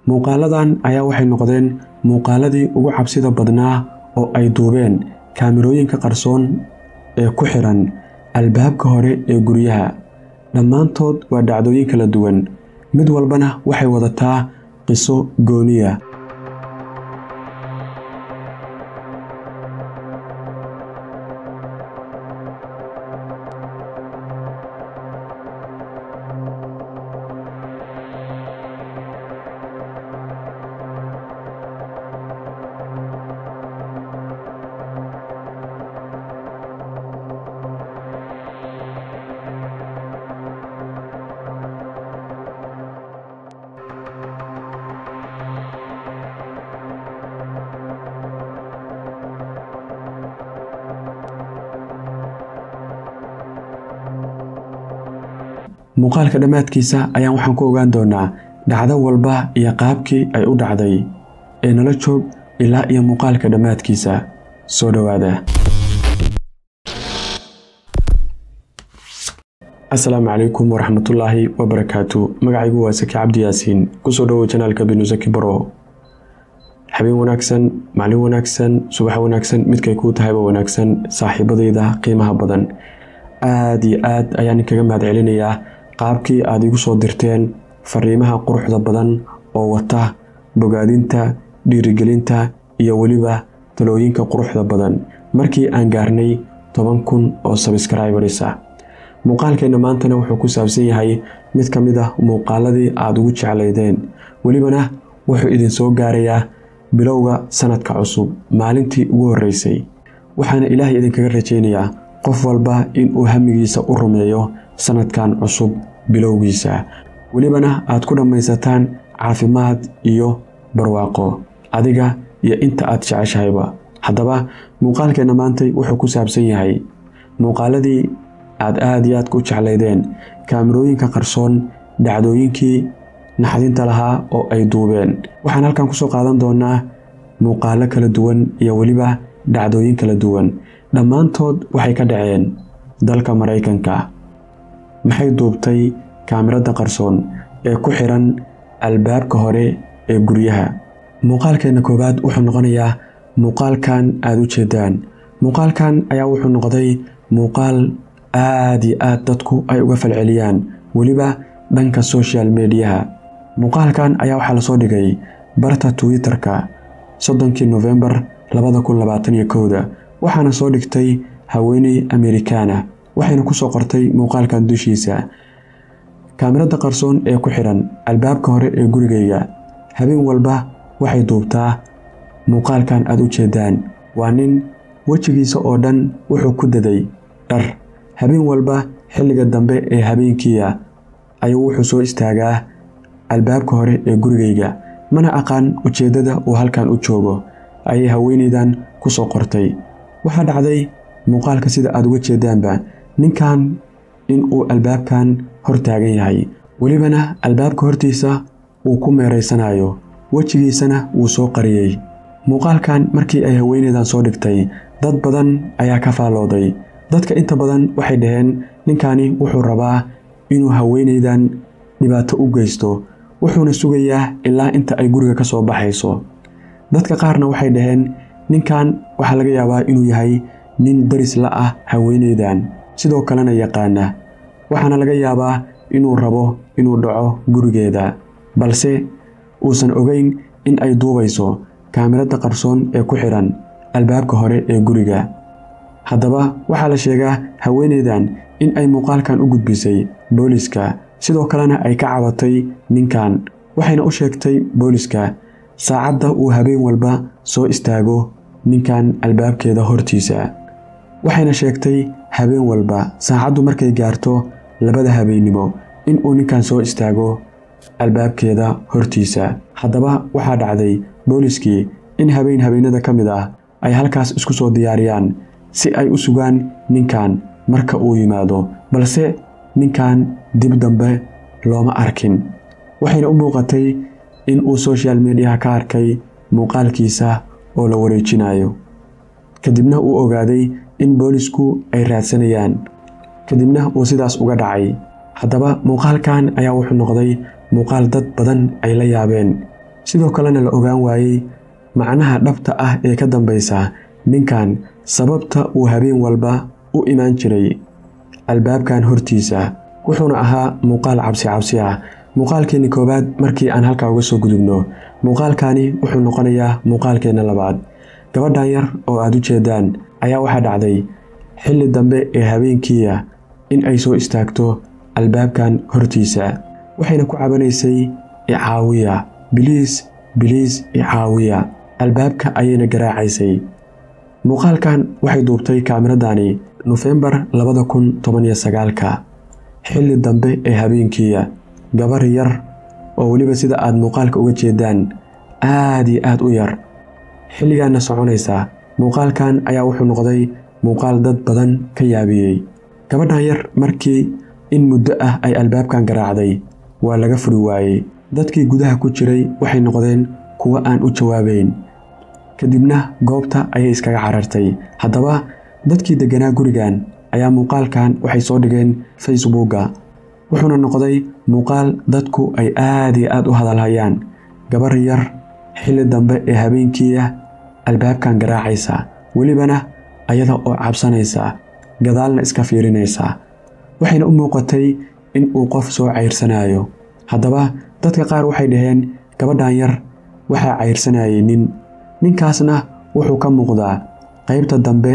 muuqaaladan ayaa waxay noqdeen muuqaaladii ugu cabsida badnaa oo ay duubeen kaamirooyinka qarsoon ee ku xiran albaabka hore ee guryaha dhammaantood waa dhacdooyin kala duwan mid walbana waxay wadataa qiso gooniya muuqaalka dhammaadkiisa ayaan waxaan ku ogaan doonaa dhacdo walba iyo qaabkii ay u dhacday ee nala joog ilaa iyo muuqaalka dhammaadkiisa soo dhowaada asalaamu calaykum waraxmatullaahi wabarakaatu magacaygu waa saki cabdi yaasiin kusoo dhowow janaalka binusaki baro habeen wanaagsan maalin wanaagsan subax wanaagsan midkay kuu tahayba wanaagsan saaxiibadayda qiimaha badan aad iyo aad ayaan inkaga mahad celinayaa qaabkii aad igu soo dirteen fariimaha quruxda badan oo wata bogaadinta dhiirigelinta iyo weliba talooyinka quruxda badan markii aan gaarnay toban kun oo sabskraibaris ah muuqaalkeenna maantana wuxuu ku saabsan yahay mid ka mid ah muuqaaladii aad ugu jeclaydeen welibana wuxuu idinsoo gaarayaa bilowga sanadka cusub maalintii ugu horreysay waxaana ilaahay idinkaga rajaynayaa qof walba inuu hamigiisa u rumeeyo sanadkan cusub bilowgiisa welibana aad ku dhammaysataan caafimaad iyo barwaaqo adiga iyo inta aad jeceshahayba haddaba muuqaalkeenna maantay wuxuu ku saabsan yahay muuqaaladii aad aad iyo aadka u jeclaydeen kaamirooyinka qarsoon dhacdooyinkii naxdinta lahaa oo ay duubeen waxaan halkan kusoo qaadan doonaa muuqaalo kala duwan iyo weliba dhacdooyin kala duwan dhammaantood waxay ka dhaceen dalka maraykanka maxay duubtay kaamirada qarsoon ee ku xiran albaabka hore ee guryaha muuqaalkeenna koowaad wuxuu noqonayaa muuqaalkan aad u jeedaan muuqaalkan ayaa wuxuu noqday muuqaal aad iyo aad dadku ay uga falceliyaan weliba dhanka social mediyaha muuqaalkan ayaa waxaa lasoo dhigay barta twitter-ka soddonkii nofembar labada kun labaatan iyo kowda waxaana soo dhigtay haweeney amerikaana waxayna kusoo qortay muuqaalkan dushiisa kaamirada qarsoon ee ku xiran albaabka hore ee gurigayga habeen walba waxay duubtaa muuqaalkan aad u jeedaan waa nin wejigiisa oo dhan wuxuu ku daday dhar habeen walba xilliga dambe ee habeenkiia ayuu wuxuu soo istaagaa albaabka hore ee gurigayga mana aqaan ujeeddada uu halkan u joogo ayay haweenaydan ku soo qortay waxaa dhacday muuqaalka sida aad uga jeedaanba ninkan inuu albaabkan hor taagan yahay welibana albaabka hortiisa uu ku meeraysanayo wejigiisana wuu soo qariyey muuqaalkan markii ay haweenaydan soo dhigtay dad badan ayaa ka faallooday dadka inta badan waxay dhaheen ninkani wuxuu rabaa inuu haweenaydan dhibaato u geysto wuxuuna sugayaa ilaa inta ay guriga ka soo baxayso dadka qaarna waxay dhaheen ninkan waxaa laga yaabaa inuu yahay nin daris la ah haweenaydan sidoo kalena yaqaana waxaana laga yaabaa inuu rabo inuu dhaco gurigeeda balse uusan ogeyn in ay duubayso kaamirada qarsoon ee ku xiran albaabka hore ee guriga haddaba waxaa la sheegaa haweenaydan in ay muuqaalkan u gudbisay booliska sidoo kalena ay ka cabatay ninkan waxayna u sheegtay booliska saacadda uu habeen walba soo istaago ninkan albaabkeeda hortiisa waxayna sheegtay habeen walba saacaddu markay gaarto labada habeennimo inuu ninkan soo istaago albaabkeeda hortiisa haddaba waxaa dhacday booliskii in habeen habeennada ka mid ah ay halkaas isku soo diyaariyaan si ay u sugaan ninkan marka uu yimaado balse ninkan dib dambe looma arkin waxayna u muuqatay in uu social mediaha ka arkay muuqaalkiisa oo la wareejinayo kadibna uu ogaaday in boolisku ay raadsanayaan kadibna uu sidaas uga dhacay haddaba muuqaalkan ayaa wuxuu noqday muuqaal dad badan ay la yaabeen sidoo kalena la ogaan waayey macnaha dhabta ah ee ka dambaysa ninkan sababta uu habeen walba u imaan jiray albaabkan hortiisa wuxuuna ahaa muuqaal cabsi cabsi ah muuqaalkeenni koowaad markii aan halkaa uga soo gudubno muuqaalkani wuxuu noqonayaa muuqaalkeenna labaad gabadhan yar oo aad u jeedaan ayaa waxaa dhacday xilli dambe ee habeenkiiya in ay soo istaagto albaabkan hortiisa waxayna ku cabanaysay icaawiya biliis biliis icaawiya albaabka ayayna garaacaysay muuqaalkan waxay duubtay kaamiradaani nofembar labada kun toban iyo sagaalka xilli dambe ee habeenkiiya gabar yar oo weliba sida aad muuqaalka uga jeedaan aad iyo aad u yar xilligaana soconaysa muuqaalkan ayaa wuxuu noqday muuqaal dad badan ka yaabiyey gabadhan yar markii in muddo ah ay albaabkan garaacday waa laga furi waayey dadkii gudaha ku jiray waxay noqdeen kuwo aan u jawaabayn kadibna goobta ayay iskaga carartay haddaba dadkii degganaa gurigan ayaa muuqaalkan waxay soo dhigeen facebooka wuxuuna noqday muuqaal dadku ay aad iyo aad u hadalhayaan gabar yar xilli dambe ee habeenkiiya albaabkan garaacaysa welibana ayada oo cabsanaysa gadaalna iska fiirinaysa waxayna u muuqatay in uu qof soo cayrsanayo haddaba dadka qaar waxay dhaheen gabadhan yar waxaa cayrsanayay nin ninkaasna wuxuu ka muuqdaa qaybta dambe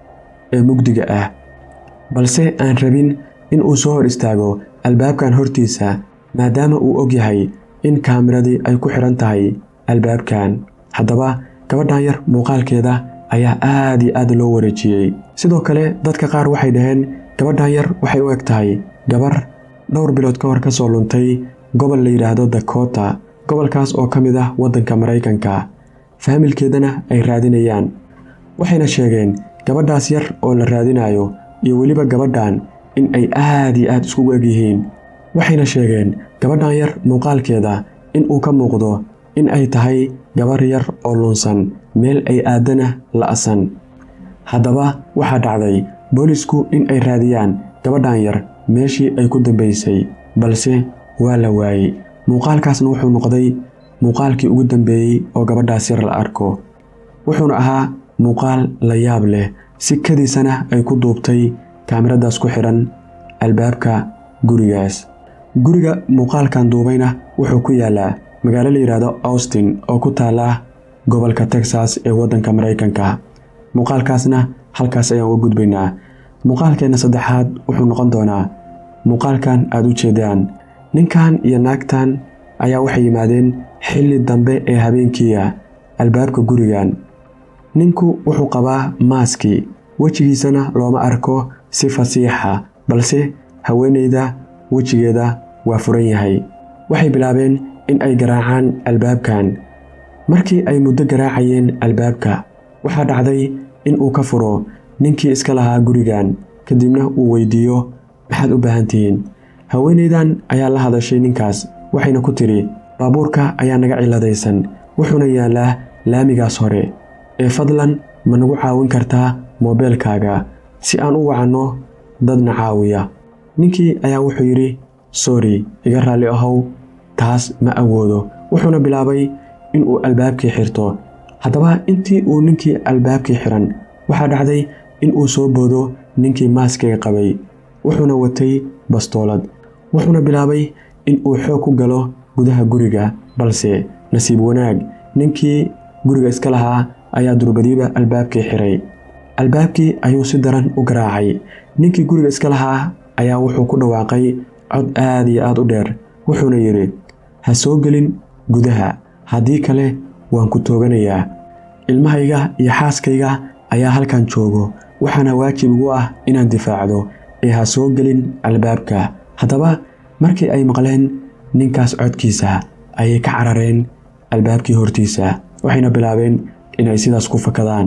ee mugdiga ah balse aan rabin in uu soo hor istaago albaabkan hortiisa maadaama uu og yahay in kaamiradii ay ku xidhan tahay albaabkan haddaba gabadhan yar muuqaalkeeda ayaa aad iyo aad loo wareejiyey sidoo kale dadka qaar waxay dhaheen gabadhan yar waxay u eg tahay gabar dhowr bilood ka hor ka soo luntay gobol la yidhaahdo dakota gobolkaas oo ka mid ah waddanka maraykanka faamilkeedana ay raadinayaan waxayna sheegeen gabadhaas yar oo la raadinayo iyo weliba gabadhan in ay aad iyo aad iskugu eg yihiin waxayna sheegeen gabadhan yar muuqaalkeeda in uu ka muuqdo in ay tahay gabar yar oo lunsan meel ay aadana la'san haddaba waxaa dhacday boolisku in ay raadiyaan gabadhan yar meeshii ay ku dambaysay balse waa la waayey muuqaalkaasna wuxuu noqday muuqaalkii ugu dambeeyey oo gabadhaas yar la arko wuxuuna ahaa muuqaal la yaab leh si kadiisana ay ku duubtay kaamiradaas ku xidhan albaabka gurigaas guriga muuqaalkan duubayna wuxuu ku yaalaa magaalo la yidhaahdo austin oo ku taala gobolka texas ee waddanka maraykanka muuqaalkaasna halkaas ayaan uga gudbaynaa muuqaalkeenna saddexaad wuxuu noqon doonaa muuqaalkan aad u jeedaan ninkan iyo naagtan ayaa waxay yimaadeen xilli dambe ee habeenkiiya albaabka gurigan ninku wuxuu qabaa maaski wejigiisana looma arko si fasiixa balse haweenayda wejigeeda waa furan yahay waxay bilaabeen in ay garaacaan albaabkan markii ay muddo garaacayeen albaabka waxaa dhacday in uu ka furo ninkii iska lahaa gurigan kadibna uu weydiiyo maxaad u baahan tihiin haweenaydan ayaa la hadashay ninkaas waxayna ku tidhi baabuurka ayaa naga ciladaysan wuxuuna yaallaa laamigaas hore ee fadlan ma nagu caawin kartaa moobeelkaaga si aan u wacanno dadna caawiya ninkii ayaa wuxuu yidhi sori iga raalli ahow taas ma awoodo wuxuuna bilaabay in uu albaabkii xirto haddaba intii uu ninkii albaabkii xiran waxaa dhacday in uu soo boodo ninkii maaskiga qabay wuxuuna watay bastoolad wuxuuna bilaabay in uu xoog ku galo gudaha guriga balse nasiib wanaag ninkii guriga iska lahaa ayaa durbadiiba albaabkii xiray albaabkii ayuu si daran u garaacay ninkii guriga iska lahaa ayaa wuxuu ku dhawaaqay cod aad iyo aad u dheer wuxuuna yidhi ha soo gelin gudaha haddii kale waan ku tooganayaa ilmahayga iyo xaaskayga ayaa halkan joogo waxaana waajib igu ah inaan difaacdo ee ha soo gelin albaabka haddaba markii ay maqleen ninkaas codkiisa ayay ka carareen albaabkii hortiisa waxayna bilaabeen inay sidaas ku fakadaan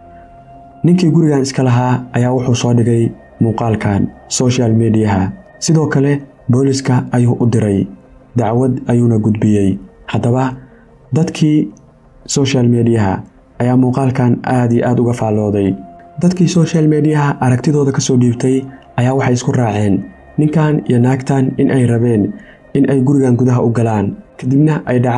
ninkii gurigan iska lahaa ayaa wuxuu soo dhigay muuqaalkan social mediyaha sidoo kale booliska ayuu u diray dacwad ayuuna gudbiyey haddaba dadkii social mediyaha ayaa muuqaalkan aad iyo aad uga faallooday dadkii social mediyaha aragtidooda ka soo dhiibtay ayaa waxay isku raaceen ninkan iyo naagtan in ay rabeen in ay gurigan gudaha u galaan kadibna ay dhacaan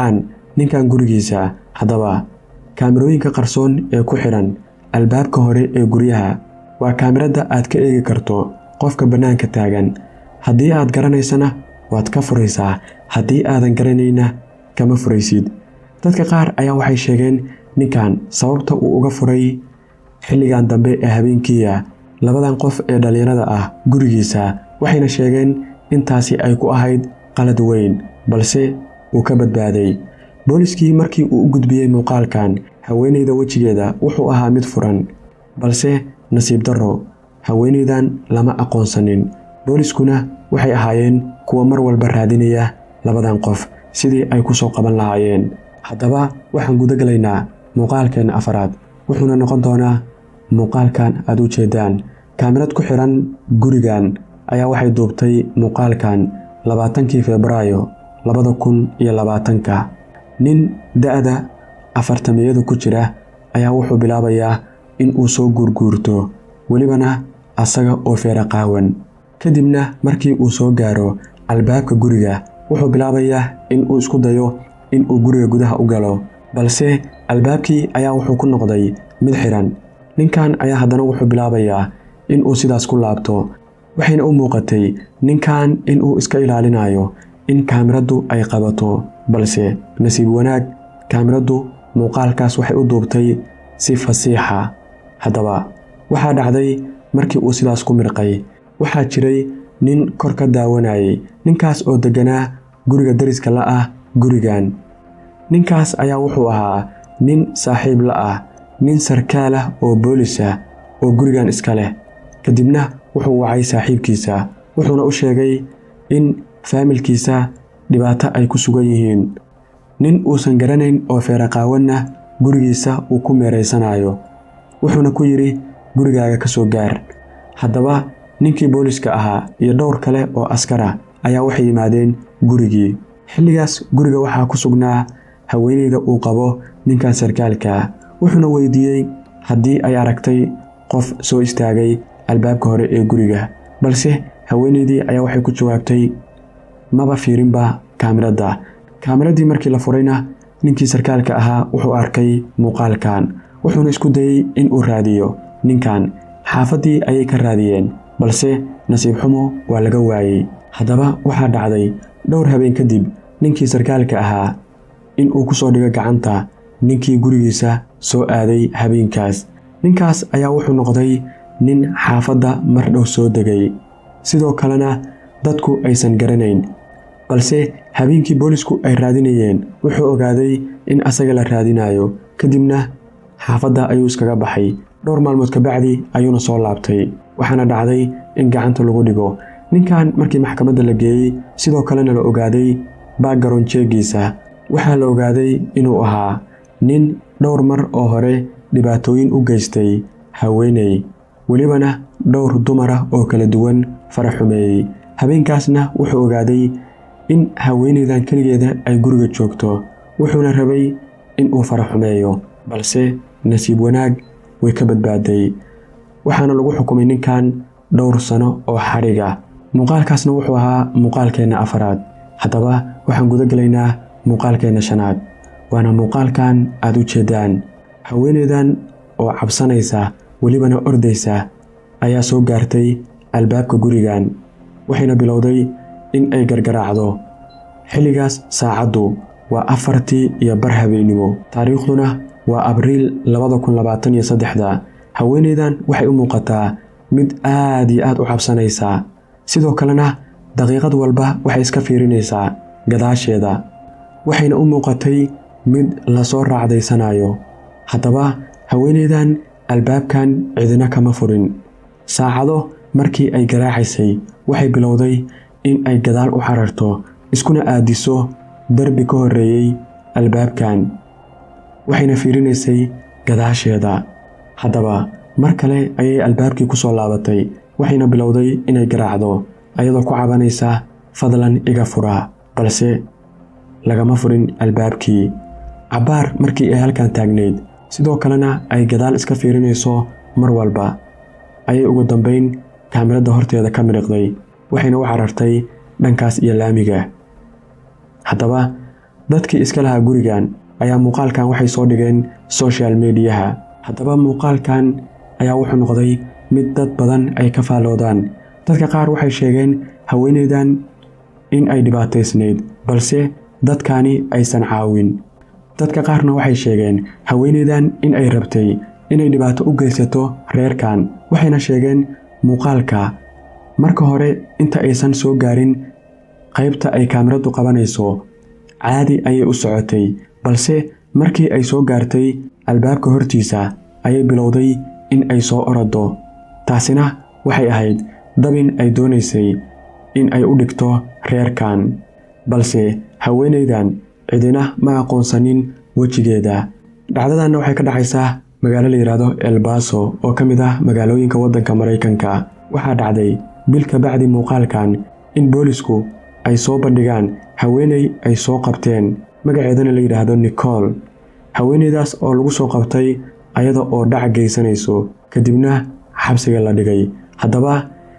ninkan gurigiisa haddaba kaamirooyinka qarsoon ee ku xidhan albaabka hore ee guryaha waa kaamirada aad ka eegi karto qofka bannaanka taagan haddii aad garanaysana waad ka furaysaa haddii aadan garanayna kama furaysid dadka qaar ayaa waxay sheegeen ninkan sababta uu uga furay xilligan dambe ee habeenkiiya labadan qof ee dhallinyarada ah gurigiisa waxayna sheegeen intaasi ay ku ahayd qalad weyn balse uu ka badbaaday booliskii markii uu u gudbiyey muuqaalkan haweenayda wejigeeda wuxuu ahaa mid furan balse nasiib darro haweenaydan lama aqoonsanin booliskuna waxay ahaayeen kuwa mar walba raadinaya labadan qof sidii ay ku soo qaban lahaayeen haddaba waxaan guda gelaynaa muuqaalkeenna afaraad wuxuuna noqon doonaa muuqaalkan aad u jeedaan kaamirad ku xidhan gurigan ayaa waxay duubtay muuqaalkan labaatankii febraayo labada kun iyo labaatanka nin da-da afartamiyadu ku jira ayaa wuxuu bilaabayaa in uu soo guurguurto welibana asaga oo feera qaawan kadibna markii uu soo gaaro albaabka guriga wuxuu bilaabayaa in uu isku dayo in uu guriga gudaha u galo balse albaabkii ayaa wuxuu ku noqday mid xidhan ninkan ayaa haddana wuxuu bilaabayaa in uu sidaas ku laabto waxayna u muuqatay ninkan in uu iska ilaalinayo in kaamiraddu ay qabato balse nasiib wanaag kaamiraddu muuqaalkaas waxay u duubtay si fasiixa haddaba waxaa dhacday markii uu sidaas ku mirqay waxaa jiray nin kor ka daawanayay ninkaas oo degganaa guriga dariska la ah gurigan ninkaas ayaa wuxuu ahaa nin saaxiib la ah nin sarkaal ah oo boolis ah oo gurigan iska leh kadibna wuxuu wacay saaxiibkiisa wuxuuna u sheegay in faamilkiisa dhibaato ay ku sugan yihiin nin uusan garanayn oo feeraqaawanna gurigiisa uu ku meeraysanayo wuxuuna ku yidhi gurigaaga ka soo gaar haddaba ninkii booliska ahaa iyo dhowr kale oo askar ah ayaa waxay yimaadeen gurigii xilligaas guriga waxaa ku sugnaa haweenayda uu qabo ninkan sarkaalka wuxuuna weydiiyey haddii ay aragtay qof soo istaagay albaabka hore ee guriga balse haweenaydii ayaa waxay ku jawaabtay maba fiirinba kaamiradda kaamiradii markii la furayna ninkii sarkaalka ahaa wuxuu arkay muuqaalkan wuxuuna isku dayey in uu raadiyo ninkan xaafaddii ayay ka raadiyeen balse nasiib xumo waa laga waayey haddaba waxaa dhacday dhowr habeen kadib ninkii sarkaalka ahaa in uu ku soo dhigo gacanta ninkii gurigiisa soo aaday habeenkaas ninkaas ayaa wuxuu noqday nin xaafadda mar dhow soo degay sidoo kalena dadku aysan garanayn balse habeenkii boolisku ay raadinayeen wuxuu ogaaday in asaga la raadinayo kadibna xaafadda ayuu iskaga baxay dhowr maalmood kabacdi ayuuna soo laabtay waxaana dhacday in gacanta lagu dhigo ninkan markii maxkamadda la geeyey sidoo kalena la ogaaday baagaron jeegiisa waxaa la ogaaday inuu ahaa nin dhowr mar oo hore dhibaatooyin u geystay haweeney welibana dhowr dumar ah oo kala duwan fara xumeeyey habeenkaasna wuxuu ogaaday in haweeneydan keligeeda ay guriga joogto wuxuuna rabay in uu fara xumeeyo balse nasiib wanaag way ka badbaaday waxaana lagu xukumay ninkan dhowr sano oo xadhiga muuqaalkaasna wuxuu ahaa muuqaalkeenna afaraad haddaba waxaan guda gelaynaa muuqaalkeenna shanaad waana muuqaalkan aad u jeedaan haweeneydan oo cabsanaysa welibana ordaysa ayaa soo gaartay albaabka gurigan waxayna bilowday in ay gargaraacdo xilligaas saacaddu waa afartii iyo bar habeennimo taariikhduna waa abriil labada kun labaatan iyo saddexda haweeneydan waxay u muuqataa mid aad iyo aad u cabsanaysa sidoo kalena daqiiqad walba waxay iska fiirinaysaa gadaasheeda waxayna u muuqatay mid lasoo raacdaysanayo haddaba haweeneydan albaabkan cidina kama furin saacado markii ay garaacaysay waxay bilowday in ay gadaal u cararto iskuna aadiso derbi ka horreeyey albaabkan waxayna fiirinaysay gadaasheeda haddaba mar kale ayay albaabkii ku soo laabatay waxayna bilowday inay garaacdo ayadoo ku cabanaysa fadlan iga fura balse lagama furin albaabkii cabbaar markii ay halkan taagnayd sidoo kalena ay gadaal iska fiirinayso mar walba ayay ugu dambayn kaamiradda horteeda ka midhiqday waxayna u carartay dhankaas iyo laamiga haddaba dadkii iska lahaa gurigan ayaa muuqaalkan waxay soo dhigeen social mediyaha haddaba muuqaalkan ayaa wuxuu noqday mid dad badan ay ka faalloodaan dadka qaar waxay sheegeen haweeneydan in ay dhibaataysnayd balse dadkani aysan caawin dadka qaarna waxay sheegeen haweeneydan in ay rabtay inay dhibaato u geysato reerkan waxayna sheegeen muuqaalka marka hore inta aysan soo gaarin qaybta ay kaamiradu qabanayso caadi ayay u socotay balse markii ay soo gaartay albaabka hortiisa ayay bilowday in ay soo orado taasina waxay ahayd dabin ay doonaysay in ay u dhigto reerkan balse haweenaydan cidina ma aqoonsanin wejigeeda dhacdadanna waxay ka dhacaysaa magaalo la yidhaahdo elbaso oo ka mid ah magaalooyinka waddanka maraykanka waxaa dhacday bil ka bacdi muuqaalkan in boolisku ay soo bandhigaan haweeney ay soo qabteen magaceedana la yidhaahdo nicol haweeneydaas oo lagu soo qabtay ayada oo dhac geysanayso kadibna xabsiga la dhigay haddaba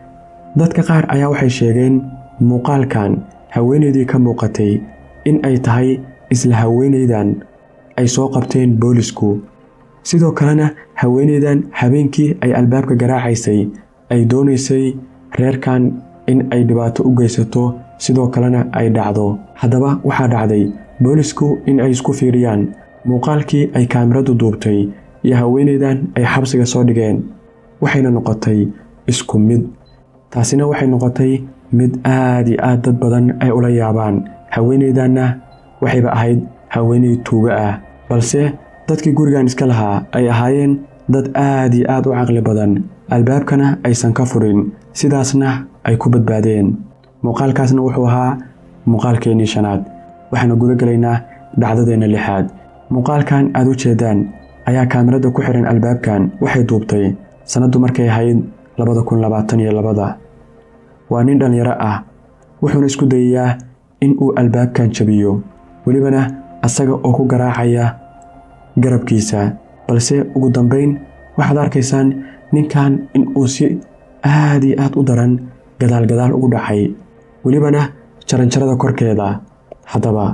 dadka qaar ayaa waxay sheegeen muuqaalkan haweeneydii ka muuqatay in ay tahay isla haweeneydan ay soo qabteen boolisku sidoo kalena haweeneydan habeenkii ay albaabka garaacaysay ay doonaysay reerkan in ay dhibaato u geysato sidoo kalena ay dhacdo haddaba waxaa dhacday boolisku in ay isku fiiriyaan muuqaalkii ay kaamiradu duubtay iyo haweeneydan ay xabsiga soo dhigeen waxayna noqotay isku mid taasina waxay noqotay mid aad iyo aad dad badan ay ula yaabaan haweeneydanna waxayba ahayd haweeney tuuga ah balse dadkii gurigan iska lahaa ay ahaayeen dad aad iyo aad u caqli badan albaabkana aysan ka furin sidaasna ay ku badbaadeen muuqaalkaasna wuxuu ahaa muuqaalkeennii shanaad waxaana guda gelaynaa dhacdadeenna lixaad muuqaalkan aad u jeedaan ayaa kaamirada ku xihan albaabkan waxay duubtay sannaddu markay ahayd labada kun labaatan iyo labada waa nin dhallinyaro ah wuxuuna isku dayayaa in uu albaabkan jabiyo welibana asaga oo ku garaacaya garabkiisa balse ugu dambayn waxaad arkaysaan ninkan in uu si aad iyo aad u daran gadaal gadaal ugu dhacay welibana jaranjarada korkeeda haddaba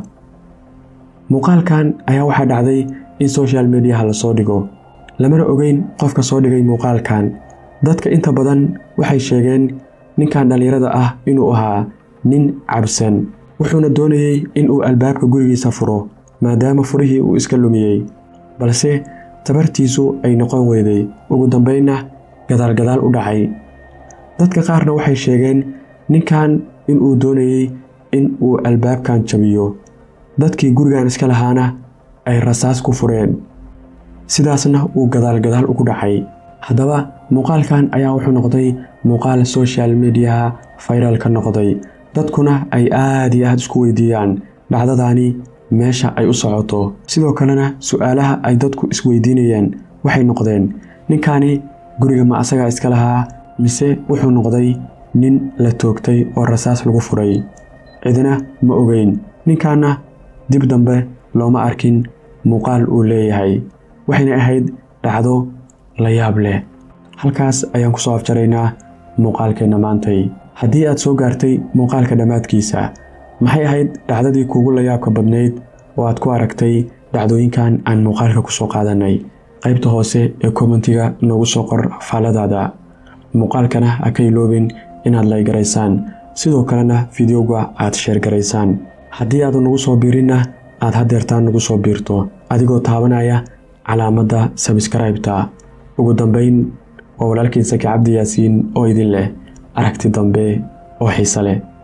muuqaalkan ayaa waxaa dhacday in social mediyaha lasoo dhigo lamana ogeyn qofka soo dhigay muuqaalkan dadka inta badan waxay sheegeen ninkan dhallinyarada ah inuu ahaa nin cabsan wuxuuna doonayey in uu albaabka gurigiisa furo maadaama furihii uu iska lumiyey balse tabartiisu ay noqon weyday ugu dambaynna gadaal gadaal u dhacay dadka qaarna waxay sheegeen ninkan inuu doonayey in uu albaabkan jabiyo dadkii gurigan iska lahaana ay rasaas ku fureen sidaasna uu gadaal gadaal ugu dhacay haddaba muuqaalkan ayaa wuxuu noqday muuqaal social mediyaha fayral ka noqday dadkuna ay aad iyo aad isku weydiiyaan dhacdadaani meesha ay u socoto sidoo kalena su-aalaha ay dadku isweydiinayeen waxay noqdeen ninkani guriga ma asagaa iska lahaa mise wuxuu noqday nin la toogtay oo rasaas lagu furay cidina ma ogeyn ninkanna dib dambe looma arkin muuqaal uu leeyahay waxayna ahayd dhacdo la yaab leh halkaas ayaan ku soo afjaraynaa muuqaalkeenna maantay haddii aad soo gaartay muuqaalka dhammaadkiisa maxay ahayd dhacdadii kuugu layaabka badnayd oo aad ku aragtay dhacdooyinkan aan muuqaalka ku soo qaadannay qaybta hoose ee kommentiga noogu soo qor faalladaada muuqaalkana ha ka iloobin inaad laygaraysaan sidoo kalena fideoga aad sheergaraysaan haddii aadu nagu soo biirinna aad haddeertaan nagu soo biirto adigoo taabanaya calaamadda sabskraibta ugu dambayn waa walaalkiin saki cabdi yaasiin oo idin leh aragti dambe oo xiise leh